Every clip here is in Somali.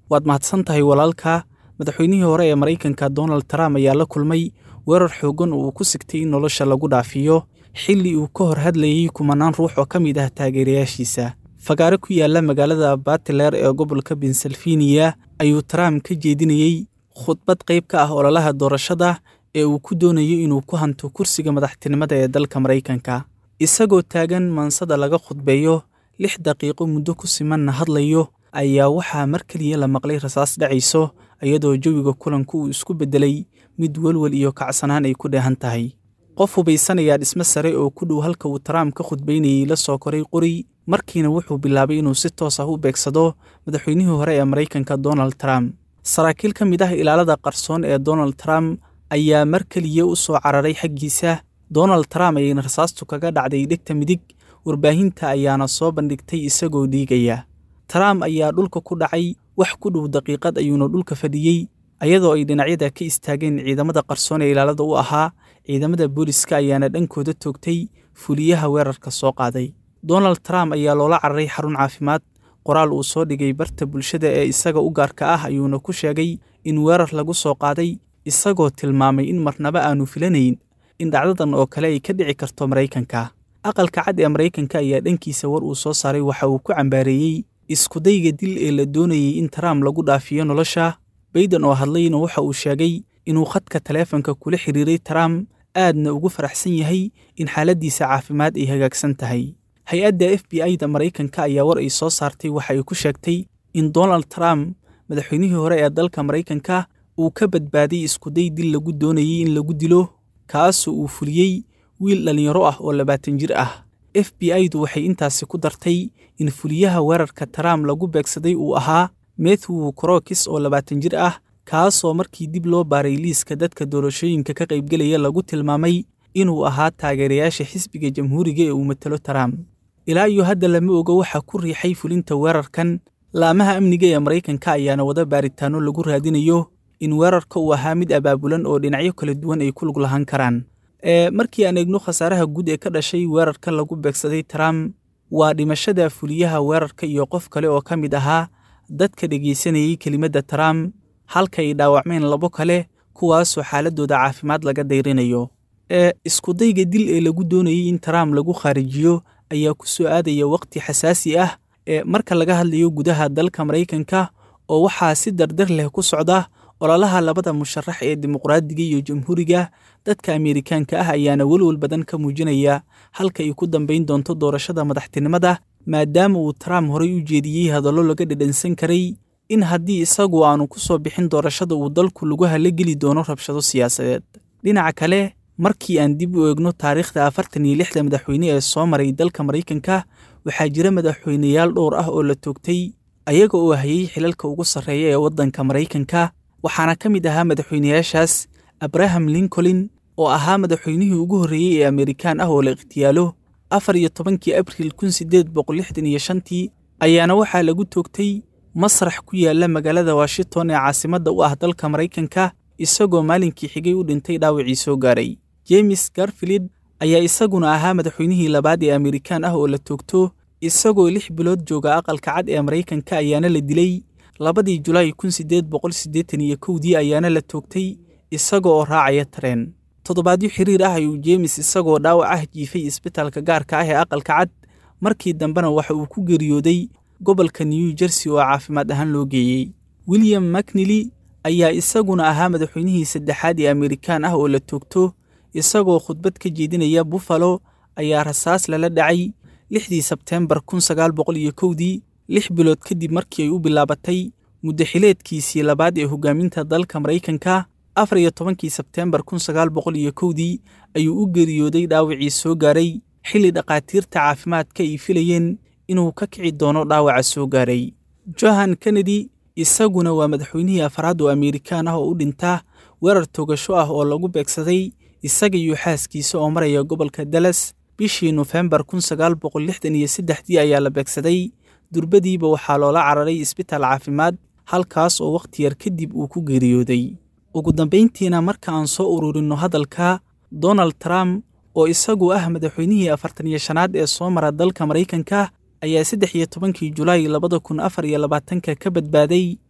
waad mahadsan tahay walaalka madaxweynihii hore ee maraykanka donald trump ayaa la kulmay weerar xooggan oo uu ku sigtay in nolosha lagu dhaafiyo xilli uu ka hor hadlayey kumanaan ruux oo ka mid ah taageerayaashiisa fagaare ku yaalla magaalada batiler ee gobolka pensilvaniya ayuu trump ka jeedinayey khudbad qayb ka ah ololaha doorashada ee uu ku doonayo inuu ku hanto kursiga madaxtinimada ee dalka maraykanka isagoo taagan maansada laga khudbeeyo lix daqiiqo muddo ku simanna hadlayo ayaa waxaa mar keliya la maqlay rasaas dhacayso iyadoo jawiga kulanku uu isku beddelay mid welwel iyo kacsanaan ay ku dheehan tahay qof hubaysanayaa dhismo sare oo ku dhow halka uu trump ka khudbaynayey la soo koray qori markiina wuxuu bilaabay inuu si toos ah u beegsado madaxweynihii hore ee maraykanka donald trump saraakiil ka mid ah ilaalada qarsoon ee donald trump ayaa mar keliya u soo cararay xaggiisa donald trump ayayna rasaastu kaga dhacday dhegta midig warbaahinta ayaana soo bandhigtay isagoo dhiigaya trump ayaa dhulka ku dhacay wax ku dhow daqiiqad ayuuna dhulka fadhiyey ayadoo ay dhinacyada ka istaageen ciidamada qarsoon ee ilaalada u ahaa ciidamada booliska ayaana dhankooda toogtay fuliyaha weerarka soo qaaday donald trump ayaa loola cararay xarun caafimaad qoraal uu soo dhigay barta bulshada ee isaga u gaarka ah ayuuna ku sheegay in weerar lagu soo qaaday isagoo tilmaamay in marnaba aanu filanayn in dhacdadan oo kale ay ka dhici karto maraykanka aqalka cad ee maraykanka ayaa dhankiisa war uu soo saaray waxa uu ku cambaareeyey iskudayga dil ee la doonayey in trump lagu dhaafiyo nolosha bayden oo hadlayna waxa uu sheegay inuu khadka taleefanka kula xiriiray trump aadna ugu faraxsan yahay in xaaladdiisa caafimaad ay hagaagsan tahay hay-adda f b i da maraykanka ayaa war ay soo saartay waxa ay ku sheegtay in donald trump madaxweynihii hore ee dalka maraykanka uu ka badbaaday iskuday dil lagu doonayey in lagu dilo kaasoo uu fuliyey wiil dhallinyaro ah oo labaatan jir ah f b i du waxay intaasi ku dartay in fuliyaha weerarka trump lagu beegsaday uu ahaa methew crokis oo labaatan jir ah kaasoo markii dib loo baaray liiska dadka doorashooyinka ka qaybgelaya lagu tilmaamay inuu ahaa taageerayaasha xisbiga jamhuuriga ee uu matalo trump ilaa iyo hadda lama oga waxaa ku riixay fulinta weerarkan laamaha amniga ee maraykanka ayaana wada baaritaanno lagu raadinayo in weerarka uu ahaa mid abaabulan oo dhinacyo kala duwan ay ku lug lahaan karaan ee markii aan eegno khasaaraha guud ee ka dhashay weerarka lagu beegsaday trump waa dhimashada fuliyaha weerarka iyo qof kale oo ka mid ahaa dadka dhegaysanayey kelimadda trump halka ay dhaawacmeen labo kale kuwaasoo xaaladooda caafimaad laga dayrinayo ee iskudayga dil ee lagu doonayey in trump lagu khaarijiyo ayaa ku soo aadaya wakhti xasaasi ah ee marka laga hadlayo gudaha dalka maraykanka oo waxaa si dardar leh ku socda ololaha labada musharax ee dimuqraadiga iyo jamhuuriga dadka ameerikaanka ah ayaana welwel badan ka muujinaya halka ay ku dambayn doonto doorashada madaxtinimada maadaama uu trump horey u jeediyey hadallo laga dhadhansan karay in haddii isagu aanu ku soo bixin doorashada uu dalku lagu halageli doono rabshado siyaasadeed dhinaca kale markii aan dib u eegno taariikhda afartan iyo lixda madaxweyne ee soo maray dalka maraykanka waxaa jira madaxweyneyaal dhowr ah oo la toogtay ayaga oo hayay xilalka ugu sarreeya ee waddanka maraykanka waxaana ka mid ahaa madaxweyneyaashaas abraham lincoln oo ahaa madaxweynihii ugu horreeyey ee amerikaan ah oo la ikhtiyaalo afar iyo tobankii abriil kun sideed boqol lixdan iyo shantii ayaana waxaa lagu toogtay masrax ku yaalla magaalada washington ee caasimadda u ah dalka maraykanka isagoo maalinkii xigay u dhintay dhaawacii soo gaaray james garfield ayaa isaguna ahaa madaxweynihii labaad ee amerikaan ah oo la toogto isagoo lix bilood jooga aqalka cad ee maraykanka ayaana la dilay labadii julaay kun sideed boqol siddeetan iyo kowdii ayaana la toogtay isaga oo raacaya tareen toddobaadyo xiriir ah ayuu jeemis isagoo dhaawac ah jiifay isbitaalka gaarka ah ee aqalka cad markii dambena waxa uu ku geeriyooday gobolka new jersey oo caafimaad ahaan loo geeyey william macnili ayaa isaguna ahaa madaxweynihii saddexaad ee amerikaan ah oo la toogto isagoo khudbad ka jeedinaya buffalo ayaa rasaas lala dhacay lixdii sebteembar kun sagaal boqol iyo kowdii lix bilood kadib markii ay u bilaabatay muddaxileedkiisii labaad ee hogaaminta dalka maraykanka afar iyo tobankii sebteembar kun sagaal boqol iyo kowdii ayuu u geeriyooday dhaawacii soo gaaray xilli dhakhaatiirta caafimaadka ay filayeen inuu ka kici doono dhaawaca soo gaaray johan kennedy isaguna waa madaxweynihii afraad oo amerikaan ah oo u dhinta weerar togasho ah oo lagu beegsaday isaga iyo xaaskiisa oo maraya gobolka dallas bishii nofembar kun sagaal boqol lixdan iyo saddexdii ayaa la beegsaday durbadiiba waxaa loola cararay isbitaal caafimaad halkaas oo wakhti yar kadib uu ku geeriyooday ugu dambayntiina marka aan soo ururinno hadalka donald trump oo isagu ah madaxweynihii afartan iyo shanaad ee soo mara dalka maraykanka ayaa saddex iyo tobankii julaay labada kun afar iyo labaatanka ka badbaaday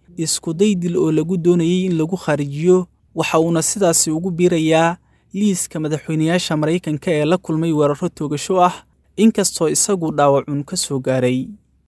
iskuday dil oo lagu doonayey in lagu kharijiyo waxa uuna sidaasi ugu biirayaa liiska madaxweynayaasha maraykanka ee la kulmay weeraro toogasho ah inkastoo isagu dhaawacun ka soo gaaray